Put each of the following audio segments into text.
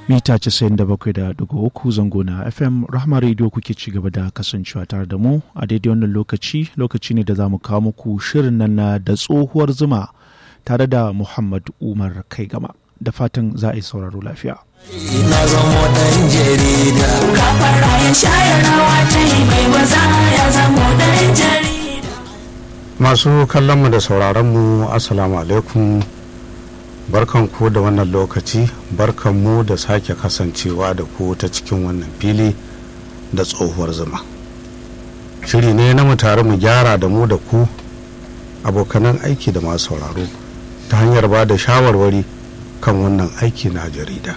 mita 97.3 zango na fm rahama radio kuke ci gaba da kasancewa tare da mu a daidai wannan lokaci lokaci ne da za mu kawo muku shirin nan na da tsohuwar zuma tare da muhammad umar kai gama da fatan za a yi sauraro lafiya na zamo dan jarida kafara ya shayar rawa ta yi mai maza ya zamo dan jarida masu kallonmu da sauraronmu assalamu alaikum barkan ku da wannan lokaci barkan mu da sake kasancewa da ku ta cikin wannan fili da tsohuwar zuma shiri ne na mu tare mu gyara da mu da ku abokanan aiki da masu sauraro ta hanyar ba da shawarwari kan wannan aiki na jarida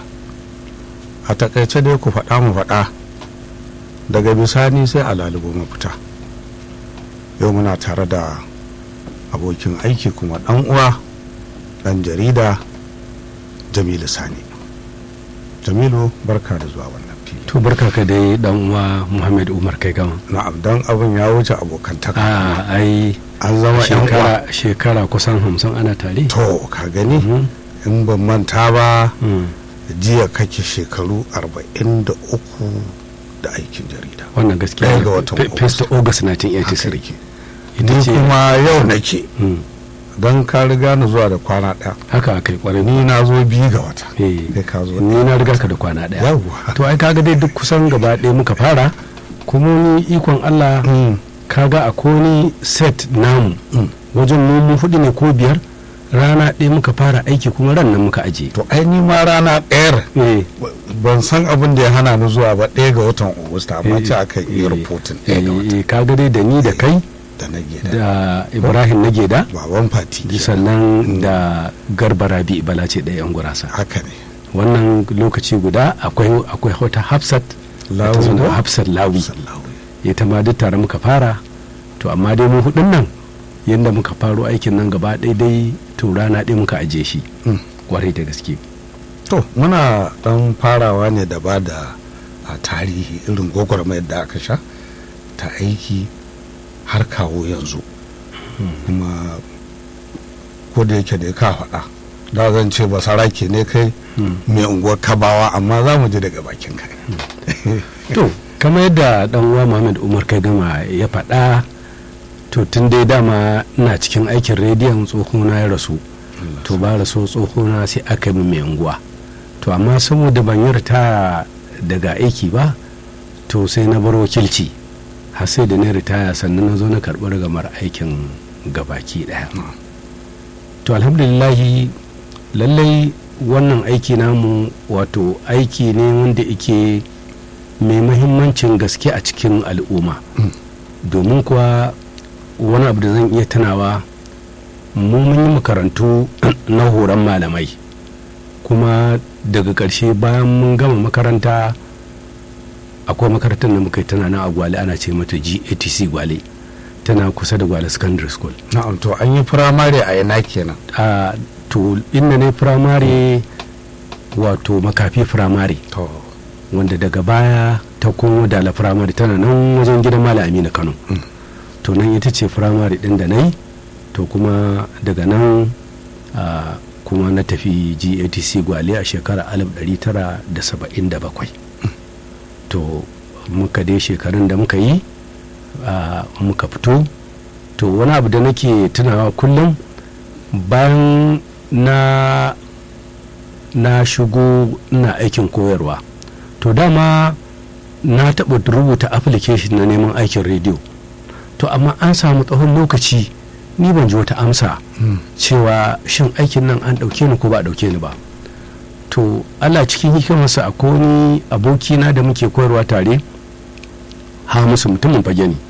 a takaice dai ku faɗa mu faɗa daga bisani sai a lalubo mafita yau muna tare da abokin aiki kuma ɗan uwa ɗan jarida jamilu sani jamilu barka da zuwa wannan fili to barka ka dai dan uwa muhammad umar kai gama na'am dan abin ya wuce abokantaka a ai an zama yan uwa shekara shekara kusan hamsin ana tare to ka gani Mhm. in ban manta ba Mm. jiya kake shekaru 43 da aikin jarida wannan gaskiya Ɗaya ga watan Fe- first of august 1983 ita ni ce kuma yau nake Mm. don ka riga ni zuwa da kwana ɗaya haka akai kwarai ni na zo biyu ga wata Eh, kai ka zo ni na riga ka da kwana daya yawwa to ai kaga dai duk kusan gaba ɗaya muka fara kuma ni ikon Allah Mm. kaga a koni set namu Mm. wajen nomu hudu ne ko biyar rana ɗaya muka fara aiki kuma ran nan muka aje to ai ni ma rana ɗayar eh ban san abin da ya hana ni zuwa ba ɗaya ga watan Agusta amma Eh, ce aka yi eh, rahoton ɗaya ga wata eh, kaga dai da ni da kai da na gida da ibrahim nageda baban fati kenan. sannan da garba rabi bala ce ɗaya yan gurasa haka ne wannan lokaci guda akwai akwai wata hafsat Lawi ta zama ko? hafsat lawi Sallahu. ita ma duk tare muka fara to amma dai mu hudun nan yadda muka faro aikin nan gaba ɗaya dai to rana ɗaya muka aje shi Mm. kwarai da gaske to muna dan farawa ne da ba da a tarihi irin gwagwarmayar da aka sha ta aiki har kawo yanzu kuma ko da yake da ka faɗa da zan ce ba sarake ne kai mai unguwar kabawa amma za mu ji daga bakin kai to kamar yadda dan uwa Muhammad Umar kai gama ya faɗa to tun dai dama ina cikin aikin rediyon tsohona ya rasu to ba rasu tsohona sai aka yi min mai unguwa to amma saboda ban yi ritaya daga aiki ba to sai na bar wakilci har sai da na ritaya sannan na zo na karɓi rigamar aikin gabaki ɗaya to alhamdulillahi lallai wannan aiki namu wato aiki ne wanda ike mai mahimmancin gaske a cikin al'umma domin kuwa wani abu da zan iya tunawa mu mun yi makarantu na horon malamai kuma daga ƙarshe bayan mun gama makaranta akwai makarantar da muka yi tana na a gwale ana ce mata gatc gwale tana kusa da gwale secondary school na'am to an yi firamare a yana kenan a to inda ne firamare wato makafi firamare to wanda daga baya ta komo da la firamare tana nan wajen gidan malam aminu kano to nan ita ce firamare din da na yi to kuma daga nan a, kuma na tafi gatc gwale a shekarar 1977 to muka dai shekarun da muka yi a, muka fito to wani abu da nake tunawa kullum bayan na na shigo ina aikin koyarwa to dama na taɓa rubuta application na neman aikin rediyo to amma an samu tsawon lokaci ni ban ji wata amsa cewa shin aikin nan an ɗauke ni ko ba a ɗauke ni ba to allah cikin hikimarsa akwai wani abokina da muke koyarwa tare ha musu mutumin fage ne